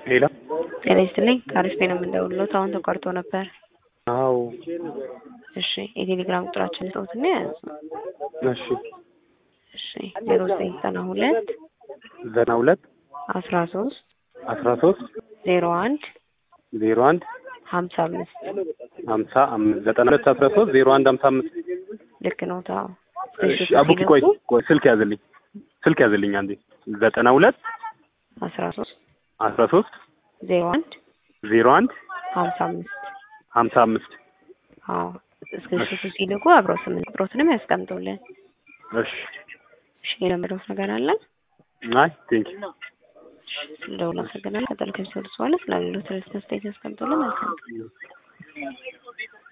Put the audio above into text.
ሌላ ጤና ይስጥልኝ ከአሪፍ ነው የምንደውልሎት አሁን ተቋርጦ ነበር። አዎ እሺ የቴሌግራም ቁጥራችን ሰውትና ያዙ። እሺ እሺ ዜሮ ዘጠኝ ዘጠና ሁለት ዘጠና ሁለት አስራ ሶስት አስራ ሶስት ዜሮ አንድ ዜሮ አንድ ሀምሳ አምስት ሀምሳ አምስት ዘጠና ሁለት አስራ ሶስት ዜሮ አንድ ሀምሳ አምስት ልክ ነው። ታው እሺ አቡኪ ቆይ ቆይ ስልክ ያዝልኝ ስልክ ያዝልኝ አንዴ ዘጠና ሁለት አስራ ሶስት አስራ ሶስት ዜሮ አንድ ዜሮ አንድ ሀምሳ አምስት ሀምሳ አምስት አዎ እስክሪፕቱ ሲልኩ አብረው ስምንት ቁጥሮትንም ያስቀምጡልን። እሺ እሺ የለመደውት ነገር አለ አይ ቴንክ ዩ ስለደውል አመሰግናለሁ። ቀጠል ከሚሰሩ በኋላ ስላሉት ርዕስ መስጠት ያስቀምጡልን። መልካም